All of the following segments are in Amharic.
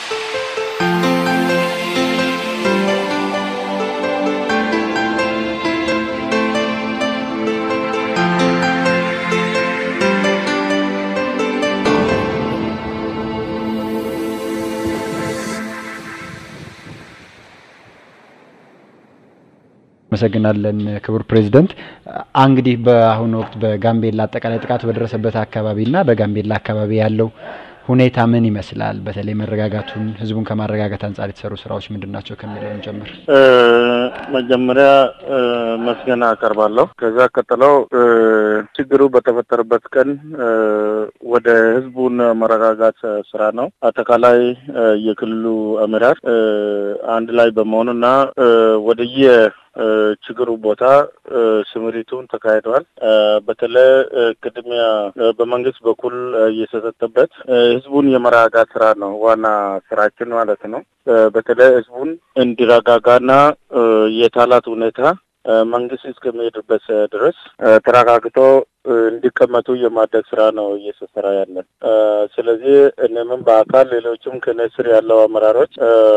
አመሰግናለን ክቡር ፕሬዚደንት። እንግዲህ በአሁኑ ወቅት በጋምቤላ አጠቃላይ ጥቃቱ በደረሰበት አካባቢና በጋምቤላ አካባቢ ያለው ሁኔታ ምን ይመስላል? በተለይ መረጋጋቱን ህዝቡን ከማረጋጋት አንጻር የተሰሩ ስራዎች ምንድን ናቸው ከሚለውን ጀምር። መጀመሪያ መስገና አቀርባለሁ። ከዛ ቀጥለው ችግሩ በተፈጠረበት ቀን ወደ ህዝቡን መረጋጋት ስራ ነው። አጠቃላይ የክልሉ አመራር አንድ ላይ በመሆኑና ወደየ ችግሩ ቦታ ስምሪቱን ተካሂደዋል። በተለይ ቅድሚያ በመንግስት በኩል እየተሰጠበት ህዝቡን የመረጋጋት ስራ ነው ዋና ስራችን ማለት ነው። በተለይ ህዝቡን እንዲረጋጋና የታላት ሁኔታ መንግስት እስከሚሄድበት ድረስ ተረጋግቶ እንዲቀመጡ የማድረግ ስራ ነው እየተሰራ ያለን። ስለዚህ እኔም በአካል ሌሎችም ከእኔ ስር ያለው አመራሮች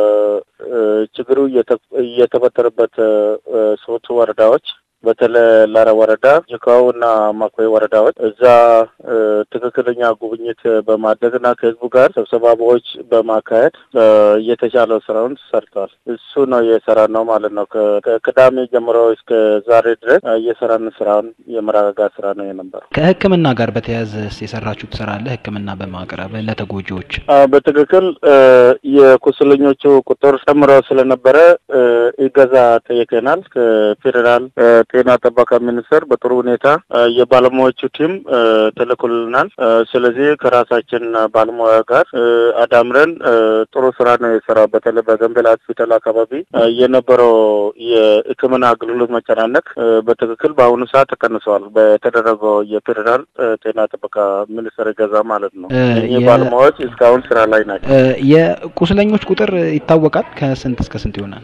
ችግሩ እየተፈጠረበት ሶስቱ ወረዳዎች በተለይ ላራ ወረዳ፣ ጅካው እና ማኮይ ወረዳዎች እዛ ትክክለኛ ጉብኝት በማድረግና ከህዝቡ ጋር ስብሰባዎች በማካሄድ የተሻለው ስራውን ሰርተዋል። እሱ ነው የሰራ ነው ማለት ነው። ከቅዳሜ ጀምሮ እስከ ዛሬ ድረስ እየሰራን ስራውን የመረጋጋት ስራ ነው የነበረው። ከህክምና ጋር በተያያዘ የሰራችሁት ስራ አለ? ህክምና በማቅረብ ለተጎጂዎች በትክክል የቁስለኞቹ ቁጥር ጨምሮ ስለነበረ እገዛ ጠይቀናል ከፌዴራል ጤና ጥበቃ ሚኒስቴር በጥሩ ሁኔታ የባለሙያዎቹ ቲም ተልኮልናል። ስለዚህ ከራሳችን ባለሙያ ጋር አዳምረን ጥሩ ስራ ነው የሰራው። በተለይ በጋምቤላ ሆስፒታል አካባቢ የነበረው የሕክምና አገልግሎት መጨናነቅ በትክክል በአሁኑ ሰዓት ተቀንሰዋል። በተደረገው የፌዴራል ጤና ጥበቃ ሚኒስቴር ገዛ ማለት ነው። እኚህ ባለሙያዎች እስካሁን ስራ ላይ ናቸው። የቁስለኞች ቁጥር ይታወቃል? ከስንት እስከ ስንት ይሆናል?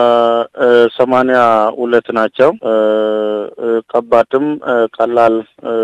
ሰማንያ ሁለት ናቸው። ከባድም ቀላል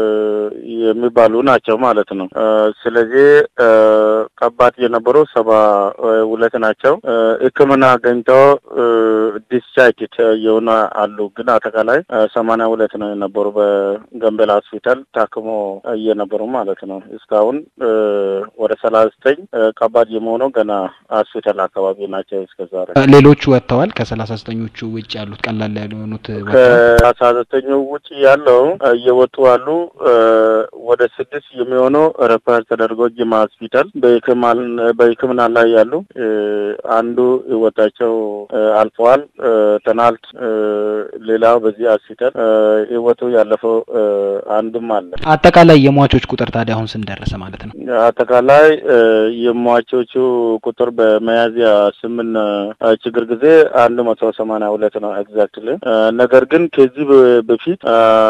የሚባሉ ናቸው ማለት ነው። ስለዚህ ከባድ የነበሩ ሰባ ሁለት ናቸው። ሕክምና አገኝተው ዲስቻርጅ የሆነ አሉ። ግን አጠቃላይ ሰማንያ ሁለት ነው የነበሩ በጋምቤላ ሆስፒታል ታክሞ እየነበሩ ማለት ነው። እስካሁን ወደ ሰላሳ ዘጠኝ ከባድ የመሆነው ገና ሆስፒታል አካባቢ ናቸው። እስከዛሬ ሌሎቹ ወጥተዋል። ከሰላሳ ዘጠኞቹ ውጭ ያሉት ቀላል ያልሆኑት ከአስራ ዘጠኙ ውጭ ያለው እየወጡ አሉ። ወደ ስድስት የሚሆነው ረፈር ተደርጎ ጅማ ሆስፒታል በሕክምና ላይ ያሉ አንዱ ህይወታቸው አልፈዋል። ትናንት ሌላው በዚህ ሆስፒታል ህይወቱ ያለፈው አንድም አለ። አጠቃላይ የሟቾች ቁጥር ታዲያ አሁን ስንደረሰ ማለት ነው? አጠቃላይ የሟቾቹ ቁጥር በመያዝያ ስምን ችግር ጊዜ አንድ መቶ ሰማንያ ሁለት ነው ኤግዛክትሊ። ነገር ግን ከዚህ በፊት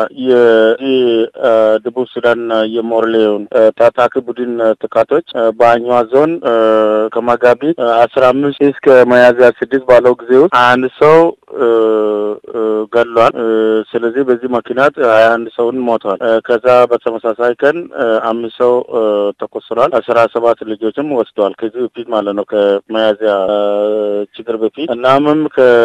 የደቡብ ሱዳን የሞርሌውን ታጣቂ ቡድን ጥቃቶች በአኛዋ ዞን ከመጋቢት አስራ አምስት እስከ መያዝያ ስድስት ባለው ጊዜ ውስጥ አንድ ሰው ገድሏል። ስለዚህ በዚህ ምክንያት ሀያ አንድ ሰውን ሞተዋል። ከዛ በተመሳሳይ ቀን አምስት ሰው ተቆስሏል። አስራ ሰባት ልጆችም ወስደዋል። ከዚህ በፊት ማለት ነው ከመያዝያ ችግር በፊት እናምም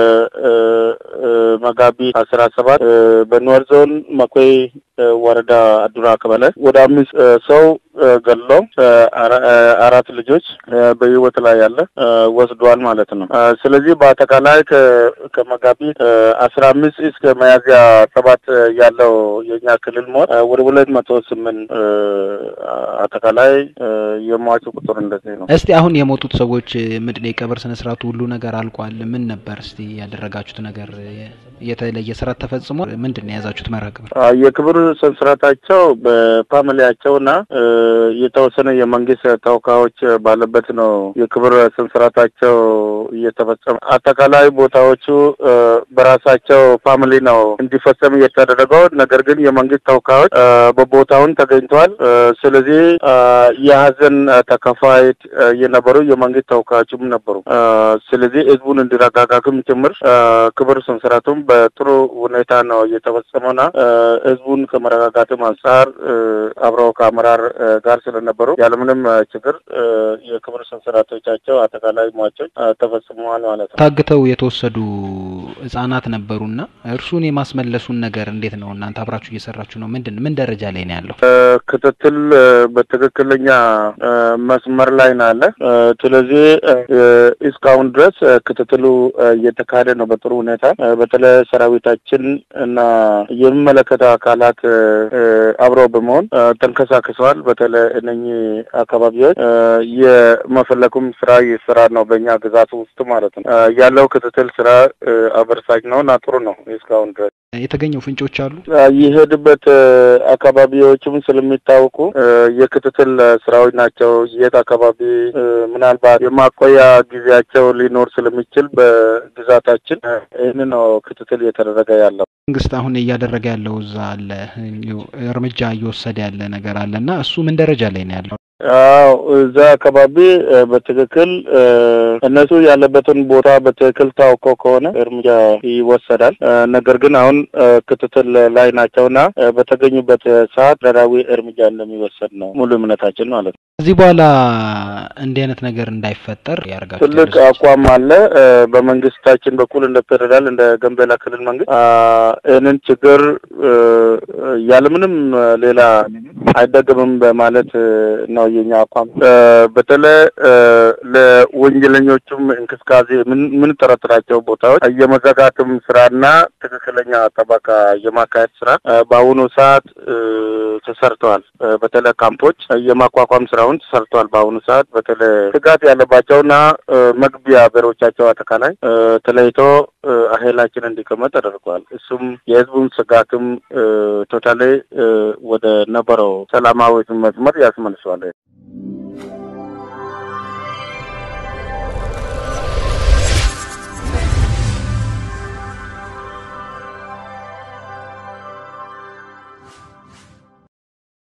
ከመጋቢት አስራ ሰባት በኖር ዞን መኮይ ወረዳ አዱራ ቀበሌ ወደ አምስት ሰው ገድሎ አራት ልጆች በህይወት ላይ ያለ ወስዷል ማለት ነው። ስለዚህ በአጠቃላይ ከመጋቢት አስራ አምስት እስከ መያዝያ ሰባት ያለው የኛ ክልል ሞት ወደ ሁለት መቶ ስምንት አጠቃላይ የሟቹ ቁጥር እንደዚህ ነው። እስቲ አሁን የሞቱት ሰዎች ምንድን የቀብር ስነ ስርዓቱ ሁሉ ነገር አልቋል? ምን ነበር እስቲ ያደረጋችሁት ነገር? የተለየ ስርዓት ተፈጽሟል? ምንድን ነው የያዛችሁት መርሃ ግብር? የክብር ስነ ስርዓታቸው በፋሚሊያቸውና የተወሰነ የመንግስት ተወካዮች ባለበት ነው የክብር ስነ ስርዓታቸው እየተፈጸመ አጠቃላይ ቦታዎቹ በራሳቸው ፋሚሊ ነው እንዲፈጸም እየተደረገው። ነገር ግን የመንግስት ተወካዮች በቦታውን ተገኝተዋል። ስለዚህ የሀዘን ተከፋይ የነበሩ የመንግስት ተወካዮችም ነበሩ። ስለዚህ ህዝቡን እንዲረጋጋግም ጭምር ክብር ስነስርዓቱም በጥሩ ሁኔታ ነው እየተፈጸመውና ህዝቡን ከመረጋጋትም አንጻር አብረው ከአመራር ጋር ስለነበሩ ያለምንም ችግር የክብር ስነስርዓቶቻቸው አጠቃላይ ሟቾች ተፈጽመዋል ማለት ነው። ታግተው የተወሰዱ ህጻናት ነበሩና እርሱን የማስመለሱን ነገር እንዴት ነው እናንተ አብራችሁ እየሰራችሁ ነው? ምንድን ምን ደረጃ ላይ ነው ያለው? ክትትል በትክክለኛ መስመር ላይ ነው አለ። ስለዚህ እስካሁን ድረስ ክትትሉ እየተካሄደ ነው በጥሩ ሁኔታ። በተለይ ሰራዊታችን እና የሚመለከተው አካላት አብረው በመሆን ተንቀሳቅሰዋል። በተለይ እነኚህ አካባቢዎች የመፈለጉም ስራ ይሰራ ነው በእኛ ግዛት ውስጥ ማለት ነው። ያለው ክትትል ስራ አበርሳች ነው እና ጥሩ ነው እስካሁን ድረስ የተገኘው ፍንጮች አሉ። የሄድበት አካባቢዎችም ስለሚታወቁ የክትትል ስራዎች ናቸው። የት አካባቢ ምናልባት የማቆያ ጊዜያቸው ሊኖር ስለሚችል በግዛታችን ይህን ነው ክትትል እየተደረገ ያለው። መንግስት አሁን እያደረገ ያለው እዛ አለ እርምጃ እየወሰደ ያለ ነገር አለ እና እሱ ምን ደረጃ ላይ ነው ያለው? አዎ እዛ አካባቢ በትክክል እነሱ ያለበትን ቦታ በትክክል ታውቀው ከሆነ እርምጃ ይወሰዳል። ነገር ግን አሁን ክትትል ላይ ናቸውና በተገኙበት ሰዓት ደራዊ እርምጃ እንደሚወሰድ ነው ሙሉ እምነታችን ማለት ነው። ከዚህ በኋላ እንዲህ አይነት ነገር እንዳይፈጠር ያደርጋል። ትልቅ አቋም አለ በመንግስታችን በኩል እንደ ፌዴራል እንደ ጋምቤላ ክልል መንግስት ይህንን ችግር ያለምንም ሌላ አይደገምም በማለት ነው የኛ አቋም። በተለይ ለወንጀለኞቹም እንቅስቃሴ የምንጠረጥራቸው ቦታዎች የመዘጋትም ስራና ትክክለኛ ጠበቃ የማካሄድ ስራ በአሁኑ ሰዓት ተሰርተዋል። በተለይ ካምፖች የማቋቋም ስራውን ተሰርተዋል። በአሁኑ ሰዓት በተለይ ስጋት ያለባቸውና መግቢያ በሮቻቸው አጠቃላይ ተለይቶ ኃይላችን እንዲቀመጥ ተደርጓል። እሱም የህዝቡን ስጋትም ቶታሌ ወደ ነበረው ሰላማዊ መስመር ያስመልሰዋል።